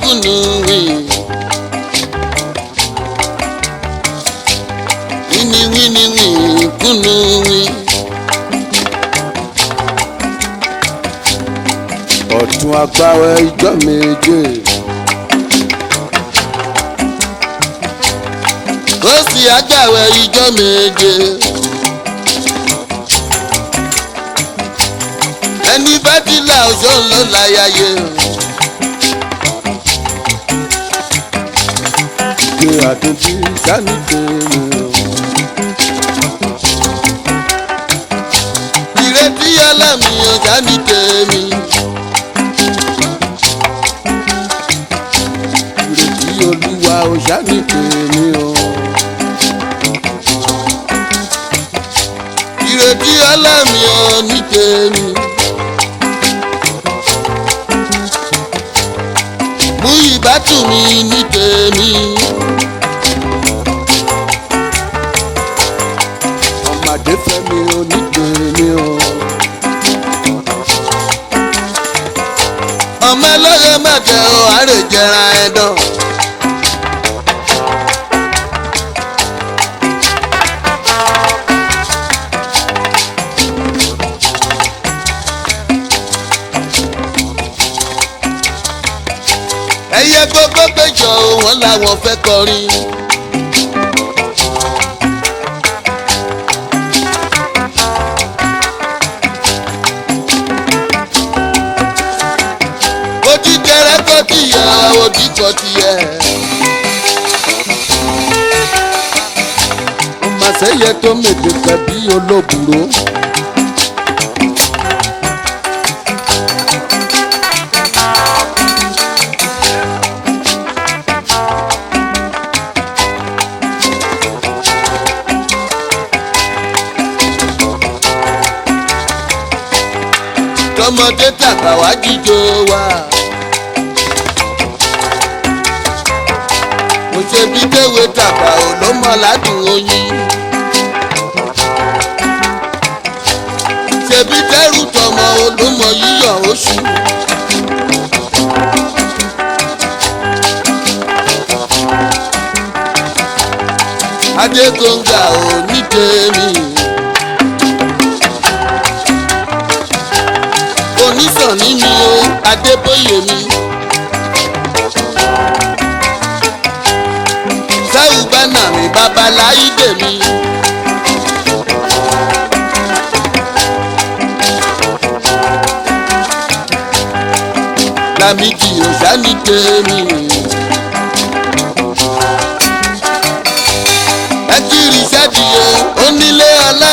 kùnú wì. wíní wíní wì kùnú wì. ọ̀tún agbáwẹ̀ ìjọ méje. ó sì àgbàwẹ̀ ìjọ méje. ẹni bá ti là ọjọ́ ló láyàyè. Ìgbé àtúntí sani tèmi o. ìrètí ọlọ́mi ọjà ní tèmi. Ìrètí olúwa ò sani tèmi o. ìrètí ọlọ́mi ò ní tèmi. mú ìbátú mi ní tèmi. Ọmọdé fẹ́mi ò ní tèmi o. ọmọ ẹlọ́yẹ mẹ́tẹ̀ ò àrè jẹra ẹ̀dán. ẹyẹ gbogbo péjọ wọn làwọn fẹ́ kọrin. ojú tẹrẹ kọ tìyẹ ojú kọ tìyẹ. Ọmọ àṣẹyẹ tó mèdè pẹ̀ bí olóbùrò. tọmọdé tàgbà wá jíjó wa. mo ṣe bí kéwé tàgbà ò ló mọ ládùn oyin. ṣebí dẹ́rù tọmọ olómọ yíyọ oṣù. adégbòǹgà ò ní tèmi. onísànní mi o adébóyè mi. sáwù bánà mi babaláyídè mi. lámìdí òsánì tèmi. ẹ kiri sẹ́díye onílé ọlá.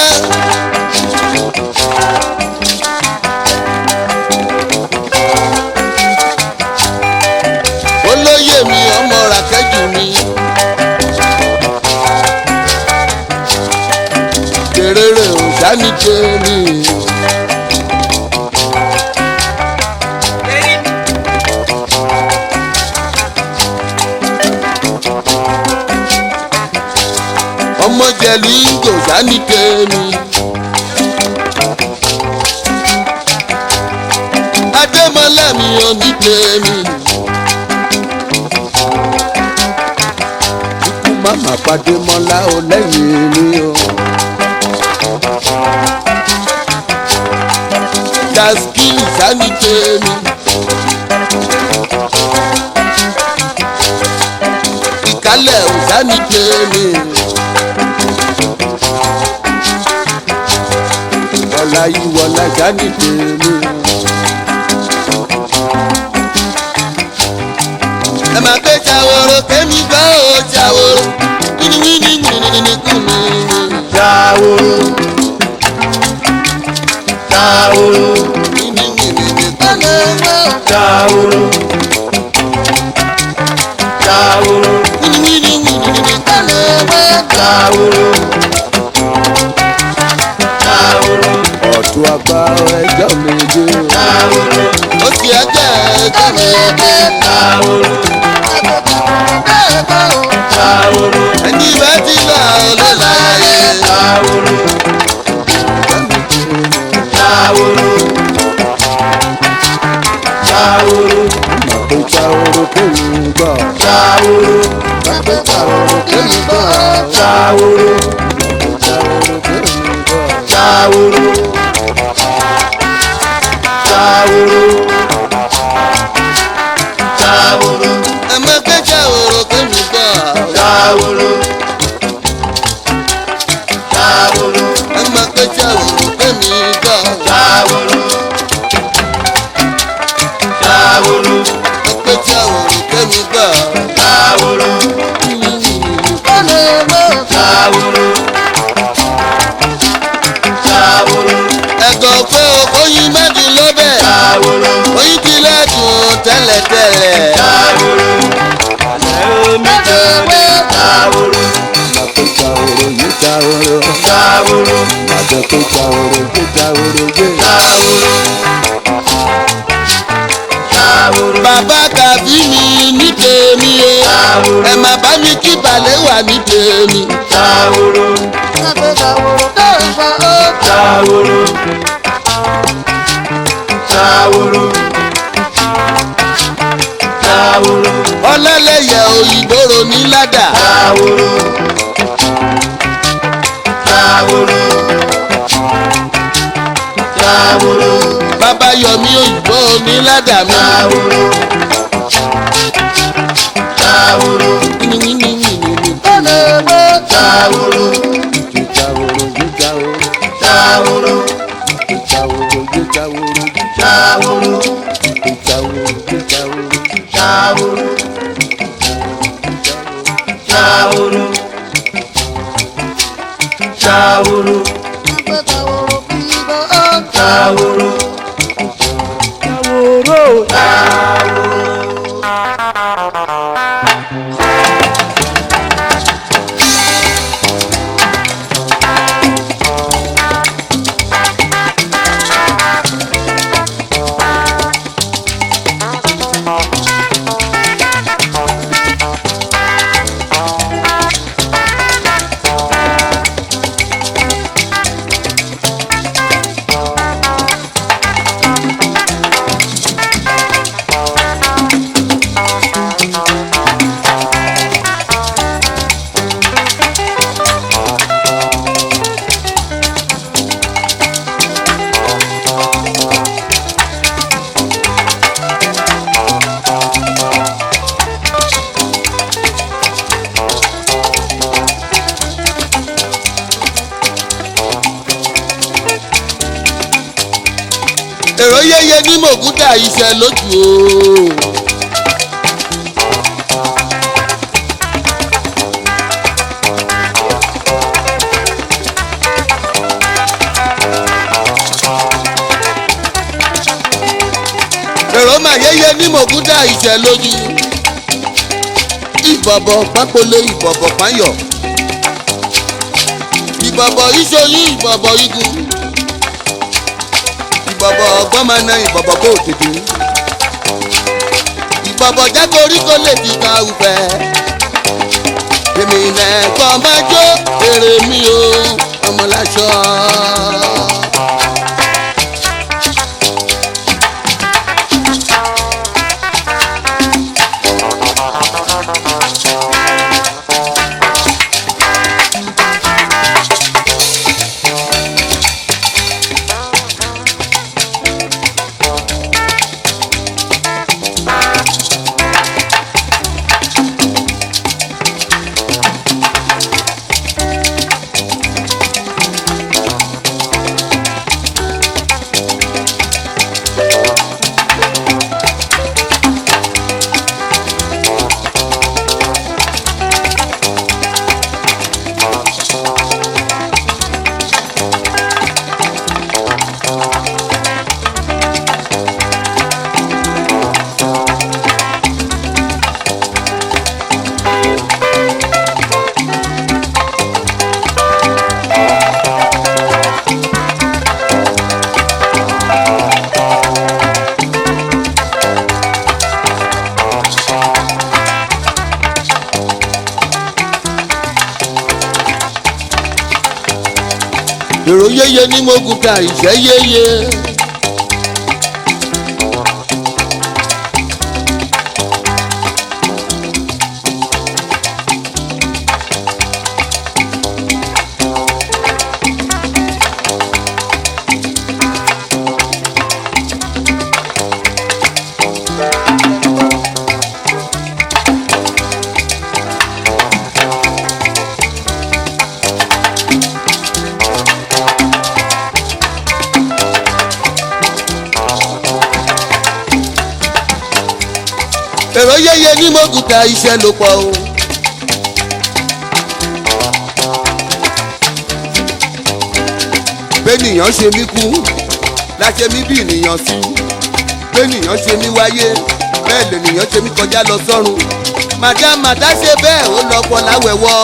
olóyè mi ọmọ ràkẹ́jù mi. kèrèrè òsánì tèmi. ọmọ jẹ̀lú ìgò sánì tèmi. adémọlá mi ò ní tèmi. Ikú màmá pàdé mọ́lá ò lẹ́yìn mi o. taskili sánì tèmi. ìkálẹ̀ ò sánì tèmi. Ọ̀la yìí wọ̀la sani tèmi. ẹ máa gbé ṣàwòrò kémi gbọ́ ò ṣàwòrò wíníwíní wíníwíní kùnú. Ṣàwòrò. Ṣàwòrò. wíníwíní kùnú. Ṣàwòrò. Ṣàwòrò. wíníwíní wíníwíní kùnú. Ṣàwòrò. Ṣàwòrò. Ọ̀tún àgbà ẹjọ́ méje. Ṣàwòrò. ó sì ẹjẹ́ ẹjẹ́ mi dé. Ṣàwòrò. Ṣàwòrò. ẹni bá ti lọ ló láyé. Ṣàwòrò. Ṣàwòrò. Ṣàwòrò. Ìgbà tó ṣàwòrò kémi gbọ́. ṣàwòrò Bàbá ṣàwòrò kémi gbọ́. ṣàwòrò Ṣàwòrò kémi gbọ́. ṣàwòrò ṣàwòrò ṣàwòrò Ẹ má gbé ṣàwòrò kémi gbọ́. ṣàwòrò ṣàwòrò Ẹ má gbé ṣàwòrò kémi gbọ́. ṣàwòrò ṣàwòrò Ẹ gbé ṣàwòrò kémi gbọ́. ṣàwòrò ṣàwòrò ṣàwòrò Ẹ̀gọ́ pé oyin mẹ́dùn lọ́bẹ̀. ṣàwòrò Oyin ti lẹ́dùn tẹ́lẹ̀tẹ́lẹ̀. ṣàwòrò ẹ̀ẹ́mí tẹ̀lé ṣàwòrò Bàbá ṣàwòrò yìí ṣàwòrò. ṣàwòrò Bàbá tó ṣàwòrò yìí ṣàwòrò yé. ṣàwòrò ṣàwòrò Bàbá kàbí mi ní tèmi o. ṣàwòrò Ẹ má bá mi kí balẹ̀ wà ní tèmi. ṣàwòrò ṣàwòrò ṣàwòrò ṣàwòrò Ọlọ́lẹ̀yẹ òyìnbóró ní ládà. ṣàwòrò ṣàwòrò ṣàwòrò Bàbá Yọ̀mí òyìnbó ní ládà mi. ṣàwòrò ṣàwòrò ṣàwòrò ṣàwòrò ṣàwòrò ṣàwòrò ṣàwòrò ṣàwòrò ṣàwòrò Èrò yéye ní mògúdà iṣẹ́ lójú o. Èrò mà yéye ní mògúdà iṣẹ́ lójú. Ìbọ̀bọ̀ pápólé ìbọ̀bọ̀ páyọ̀. Ìbọ̀bọ̀ ìṣoyún ìbọ̀bọ̀ igun ìbọ̀bọ̀ ọgbọ́n máa na ìbọ̀bọ̀ kó tètè. ìbọ̀bọ̀ jágorí kó lè fi ka ufẹ́. èmi nẹ̀kọ́ máa jó èrè mi o ọmọláṣọ. èrò yéye ní mogun ta ìṣẹ́ yéye. èrò yẹyẹ ní mọ́gùtà iṣẹ́ ló pọ̀ o. bẹ́nìyàn ṣe mí kú láṣẹ mí bí ènìyàn sí bẹ́nìyàn ṣe mí wáyé bẹ́ẹ̀ lènìyàn ṣe mí kọjá lọ sọ́run màdá màdá ṣe bẹ́ẹ̀ ó lọ pọ̀ láwẹ̀wọ́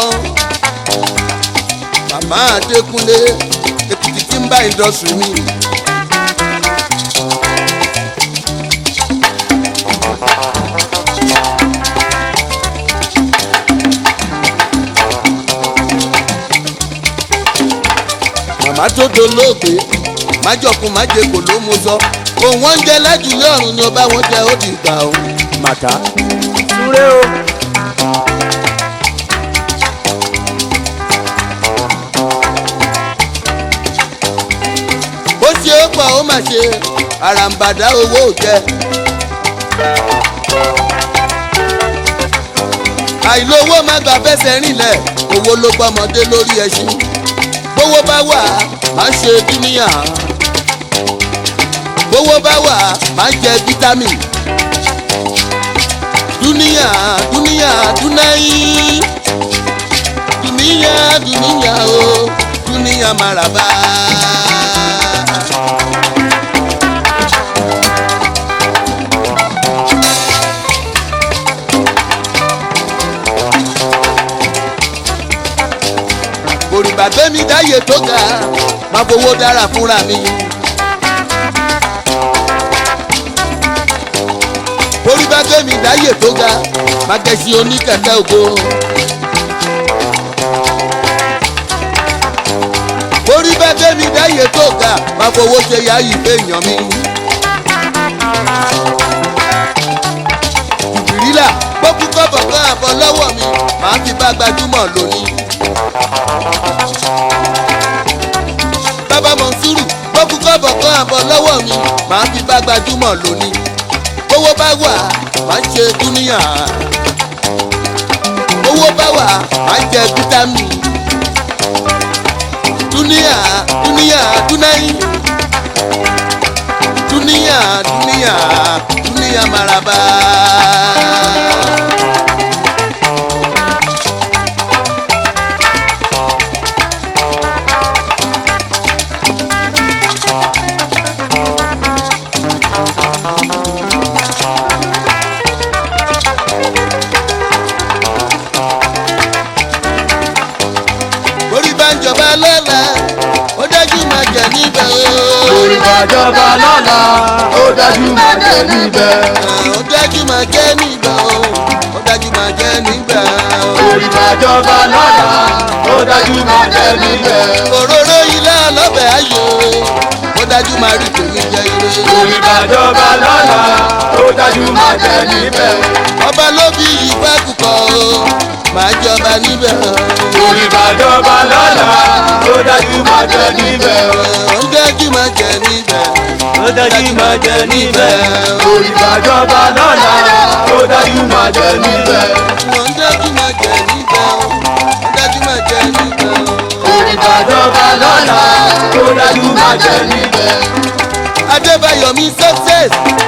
màmá Adékúnlé Èkìtì tí ń bá ìdọ̀sùn mi. màmá tó dolóògbé májọkun májèkò ló mú sọ òun wọn jẹ lájúlé ọ̀run ni ọba wọn jẹ ó di ìgbà o. màtá súré o. ó ṣe é pọ̀ ó mà ṣe àràǹbàdà owó ò jẹ. àìlówó má gbà fẹsẹ̀ rìnlẹ̀ owó ló gbọ́mọdé lórí ẹṣin bówó bá wà má ṣe dúníyà bówó bá wà má jẹ fítámì dúníyà dúníyà dúnáyì dúníyà dúníyà o dúníyà màràbá. òrìbà gbẹ́mí dáyé tó ga máa fowó dára fúnra mi. òrìbà gbẹ́mí dáyé tó ga máa gẹ̀ẹ́sì oníkẹ̀kẹ́ ògo. òrìbà gbẹ́mí dáyé tó ga máa fowó ṣe yáyí fèèyàn mi. ìrìlà gbókùn kọ́bọ̀ kan àbọ̀ lọ́wọ́ mi màá fi bá gbajúmọ̀ lónìí. bàbá mọ̀nsúrù gbókùn kọ́bọ̀ kan àbọ̀ lọ́wọ́ mi màá fi bá gbajúmọ̀ lónìí. owó bá wà máa ń ṣe dúníyà. owó bá wà máa ń jẹ fítámì. dúníyà dúníyà dúnáyì. dúníyà dúníyà dúníyà maraba. orí bá ń jọba lọ́la ó dájú máa jẹ níbẹ̀ o. orí bàjọba lọ́la ó dájú máa jẹ níbẹ̀. ó dájú máa jẹ níbẹ̀ o. ó dájú máa jẹ níbẹ̀ o. orí bàjọba lọ́la ó dájú máa jẹ níbẹ̀. òróró ilé ọlọ́bẹ̀ ayò ó dájú máa rí tèmi jẹ ire. orí bàjọba lọ́la ó dájú máa jẹ níbẹ̀. ọba ló bí ìfẹ́ kúkọ o máa jọba níbẹ̀ o. orí bàjọba lọ́la ó dájú máa jẹ níbẹ̀. ó dájú máa jẹ níbẹ̀. ó dájú máa jẹ níbẹ̀. orí bàjọba lọ́la ó dájú máa jẹ níbẹ̀. ó dájú máa jẹ níbẹ̀ o. ó dájú máa jẹ níbẹ̀ o. orí bàjọba lọ́la ó dájú máa jẹ níbẹ̀. adébáyọ̀ mi success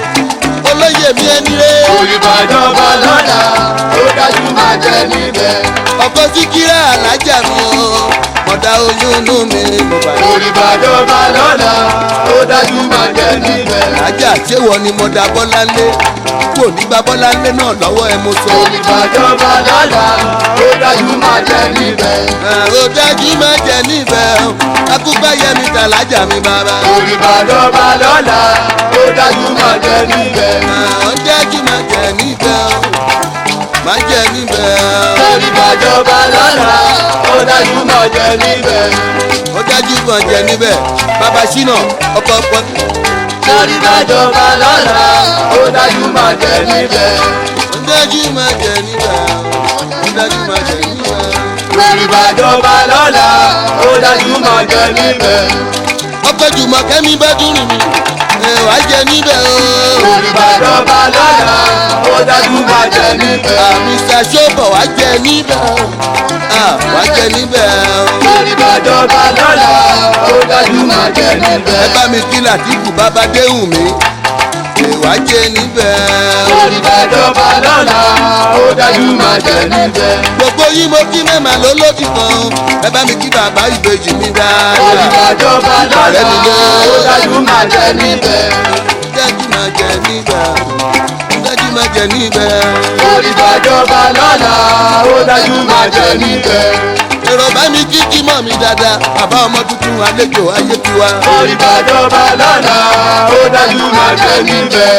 olóyè mi ẹni rẹ̀. orí bàjọba lọ́la ó dájú máa jẹ níbẹ̀. ọkọ síkírà alájà mi o mọ̀dá oyún inú mi mo bá yọ. orí bàjọba lọ́la ó dájú máa jẹ níbẹ̀. alájà ṣéwọ ni mọ̀dá bọ́láńlé kò ní gba bọ́láńlé náà lọ́wọ́ ẹ mo sọ. orí bàjọba lọ́la ó dájú máa jẹ níbẹ̀. ó dájú má jẹ níbẹ̀ o akúgbà yẹmi tàlájà mi bàbá. orí bàjọba lọ́la ó dájú máa jẹ níbẹ̀. ó dájú má jẹ níbẹ̀ o má jẹ níbẹ̀ o. orí bàjọba lọ́la ó dájú máa jẹ níbẹ̀. ó dájú kan jẹ níbẹ̀ bàbá ṣínà ọkọ̀ pọ̀. orí bàjọba lọ́la ó dájú máa jẹ níbẹ̀. ó dájú má jẹ níbẹ̀ o ó dájú má jẹ níbẹ̀ o. orí bàjọba lọ́la ó dájú máa jẹ níbẹ̀. ọkọ̀ jùmọ̀ kẹ́mi bá dúró mi ẹ̀ wá jẹ níbẹ̀ o. orí bàjọba lọ́la ó dájú máa jẹ níbẹ̀. Mr. Ṣọ́bọ̀ wá jẹ níbẹ̀ o. Ah, wá jẹ níbẹ̀ o. orí bàjọba lọ́la ó dájú máa jẹ níbẹ̀. ẹ bá mi kí Làtífù bàbá déhùn mi ìwà jẹ níbẹ̀. orí bàjọba lọ́la ó dájú máa jẹ níbẹ̀. gbogbo yín mo kí mẹ́mà ló lódì kan ẹ bá mi kí bàbá ìbejì mi orí dáadáa. bàjọba lọ́la ó dájú máa jẹ níbẹ̀. dájú máa jẹ níbẹ̀. dájú máa jẹ níbẹ̀. orí bàjọba lọ́la ó dájú máa jẹ níbẹ̀. èrò bá mi kí kí mọ̀ mi dáadáa bàbá ọmọ tuntun àlejò ayé tiwa. orí bàjọba lọ́la ó dájú máa jẹ níbẹ̀.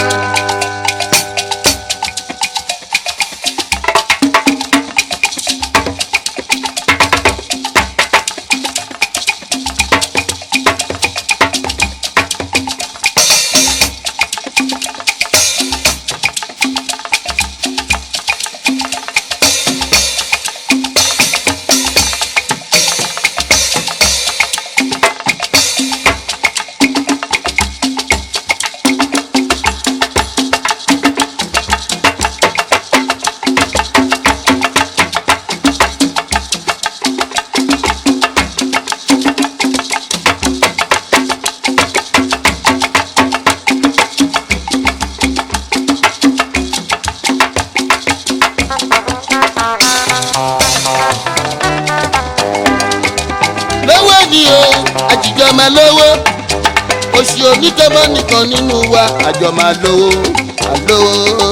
lówó ni o àjìjọ máa lówó oṣù onítọ́mọ́ nìkan nínú wa àjọ máa lówó àlówó.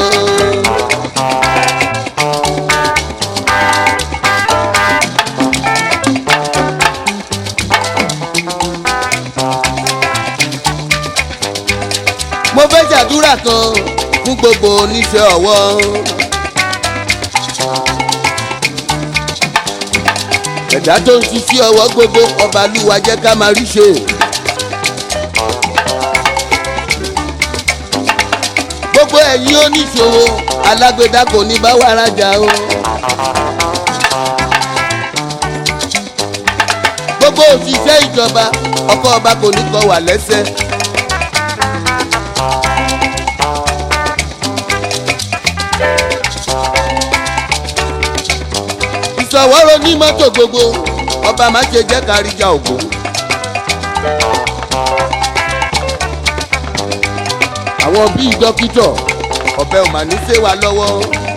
mo fẹ́ ṣàdúrà kan fún gbogbo oníṣẹ́ ọwọ́. ẹ̀dá tó ń ṣiṣẹ́ ọwọ́ gbogbo ọba lúwa jẹ́ ká máa rí ṣe. gbogbo ẹ̀yin oníṣòwò alágbèdá kò ní bá wa rajà o. gbogbo òṣìṣẹ́ ìjọba ọkọ̀ ọba kò ní kọ wà lẹ́sẹ̀. ìṣọwọ́rọ̀ ní mọ́tò gbogbo ọba má ṣe jẹ́ káríjà ògo. àwọn bíi dókítọ̀ ọ̀bẹ ò mà ní ṣe wa lọ́wọ́.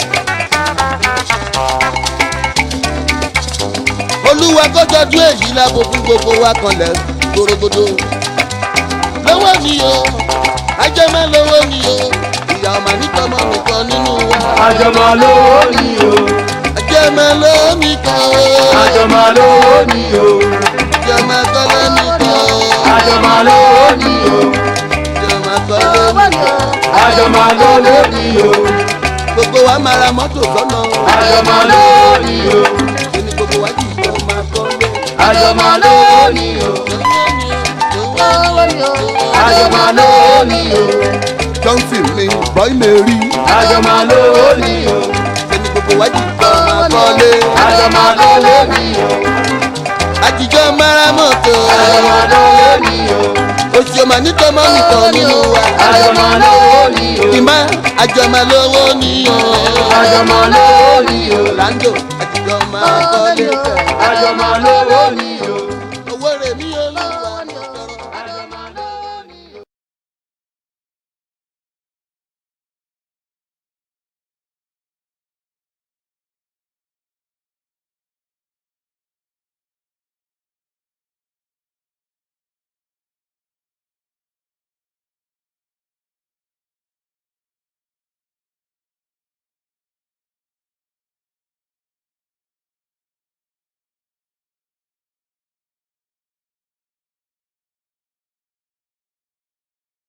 olúwa kó tọ́jú èyí lábo fún gbogbo wa kanlẹ̀ gbòrògbòdò. lọ́wọ́ ni o ajẹ́mọ́ lọ́wọ́ ni o ìyá ọmọ nítọ́mọ́ nìkan nínú wa. àjọmọ̀ lówó ni o ajẹ́mọ́ lọ́wọ́ nìkan o. àjọmọ̀ lówó ni o Jọmọ kọ́lé nìkan o. àjọmọ̀ lówó ni o Jọmọ kọ́lé nìkan. àjọmọ̀ lówó ni o Gbogbo wa máa ra mọ́tò sọ́nà. àjọmọ̀ lówó ni o Kíni gbogbo wa jì jọ máa kọ́lé. àjọmọ̀ lówó ni o àjọmọ̀ lówó ni o Johnson mi bọ́ì lè rí. àjọmọ̀ lówó ni o Kíni gbogbo wa jì jọ máa kọ́lé. àjọmọ̀ lówó ni o Àjìjọ máa ra mọ́tò. àjọmọ̀ lówó ni o Oṣù ọmọ nítọ́mọ́ nìkan nínú wa. àjọmọ̀ lówó ni o Ìmá àjọmọ lówó ni o. àjọmọ̀ lówó ni o Orlando àjìjọ máa kọ́lé.